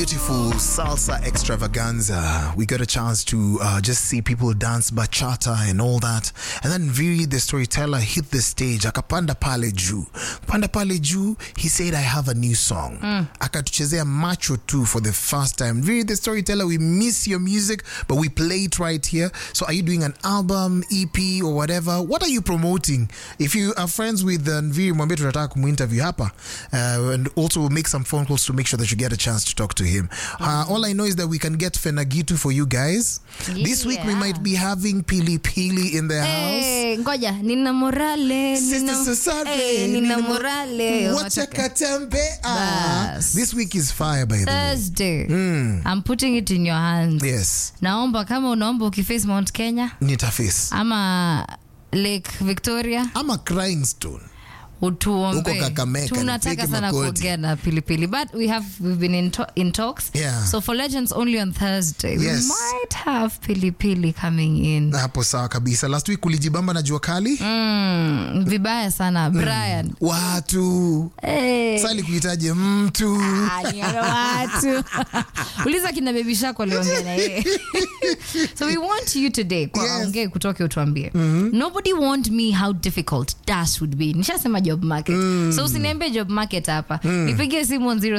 beautiful salsa extravaganza. We got a chance to uh, just see people dance bachata and all that. And then Viri, the storyteller, hit the stage. Akapanda pale juu. Panda pale juu, he said, I have a new song. Akatuchezea macho too for the first time. Viri, the storyteller, we miss your music, but we play it right here. So are you doing an album, EP, or whatever? What are you promoting? If you are friends with uh, Viri, mwambie tunataka kumuinterview hapa. Uh, and also we'll make some phone calls to make sure that you get a chance to talk to him. Uh, all I know is that we can get Fenagitu for you guys. This week we Yeah. might be having Pili Pili in the house. Eh, ngoja nina morale nina, Sister Susabe, eh, nina nina mo- morale Wacha Wataka- katembe. Ah, Bas. This week is fire by the way. Thursday I'm putting it in your hands Yes, naomba kama unaomba ukiface Mount Kenya nitaface. ama Lake Victoria I'm a crying stone. utuombe Huko Kakamega, tunataka nipige sana makoti. kuongea na pilipili but we have we've been in, to in talks Yeah. so for legends only on Thursday Yes. we might have pilipili coming in Hapo sawa kabisa. Last week ulijibamba na jua kali. mm, vibaya sana Brian Watu. Eh. Sasa kuhitaji mtu. Ah, ni wale watu uliza kina bebi shako aliongea na yeye so we want you today kwa Yes. ongee kutoke utuambie nobody warned me how difficult dash would be nishasema job market so usiniambie job market hapa nipigie simu on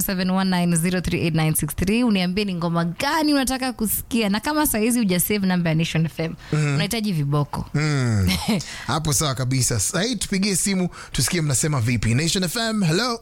0719038963 uniambie ni ngoma gani unataka kusikia na kama sahizi ujasave namba ya nation fm unahitaji viboko Mm. Hapo sawa kabisa. Sasa hii tupigie simu tusikie mnasema vipi. Nation FM, hello.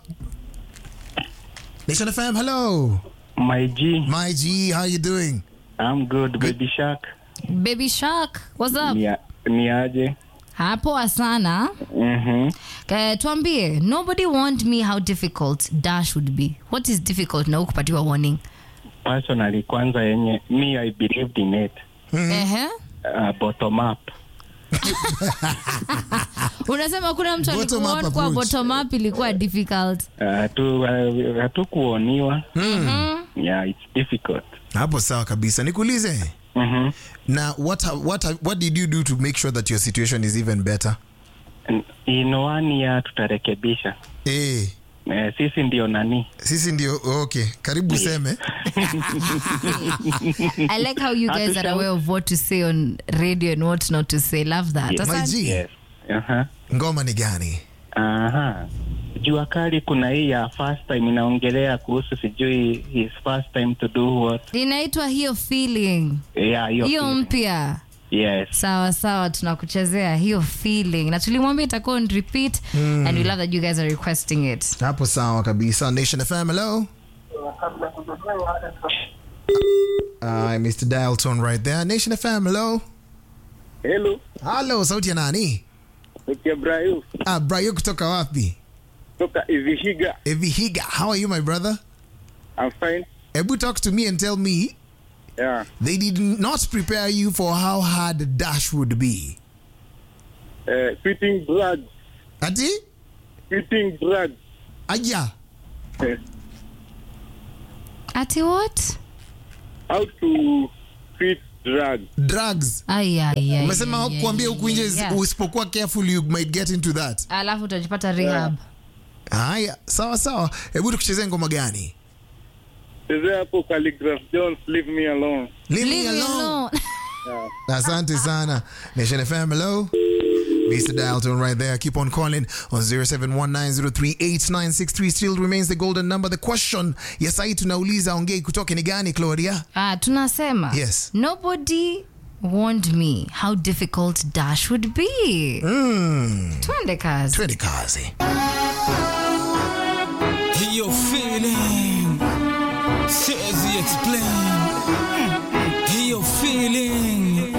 Nation FM, hello. My G, My G, how you doing? I'm good. Baby Shark, baby shark what's up ni, ni aje? hapoa sana Mhm. Uh, tuambie nobody warned me how difficult dash would be what is difficult na ukupatiwa warning Personally, kwanza yenye me I believed in it. Ehe. Uh, bottom up. unasema kuna mtu Bottom up alikuwa kwa approach. bottom up ilikuwa difficult Uh, hatu uh, hatukuoniwa. Yeah, it's difficult. Hapo sawa kabisa. Nikuulize. Mhm. Na what what what did you do to make sure that your situation is even better? And In one year tutarekebisha. Eh, Eh, sisi ndio nani? sisi ndio okay. Karibu seme. i like how you guys are aware of what to say on radio and what not to say love that Yes. My Asante. G, Yes. Aha. ngoma ni gani? Aha. Jua kali kuna hii ya first time inaongelea kuhusu sijui his first time to do what. inaitwa hiyo feeling Yeah, hiyo. hiyo feeling. mpya Yes. sawa sawa tunakuchezea hiyo feeling na tulimwambia itakuwa on repeat and we love that you guys are requesting it Hapo sawa kabisa. Nation FM, hello. Uh, Mr. Dial tone right there. Nation FM, hello. Hello, Hello, sauti ya nani? Dr. Ibrahim Ah, Brayo kutoka wapi? toka Ivihiga. Evihiga. How are you, my brother? I'm fine. Ebu talk to me and tell me Yeah. they did not prepare you for how hard Dash would be. Uh, fitting drugs. Ati? Fitting drugs. Aja. Uh, ati what how to fit drugs. Drugs. Ai, ai, ai, Umesema ai, ai, kuambia ai, huku nje ai, yeah. usipokuwa careful you might get into that. alafu utajipata rehab Haya, sawa sawa. Hebu tukuchezee ngoma gani? Chezea hapo Calligraph Jones, leave me alone. Leave, Leave me alone. Asante sana. Nation FM, hello. Mr. Dalton right there. Keep on calling on 0719038963 still remains the golden number. The question, yes, ai tunauliza ongei kutoke ni gani, Claudia? Ah, tunasema Yes. nobody warned me how difficult dash would be Mm. twende kazi Twende kazi. Your feeling, says explain.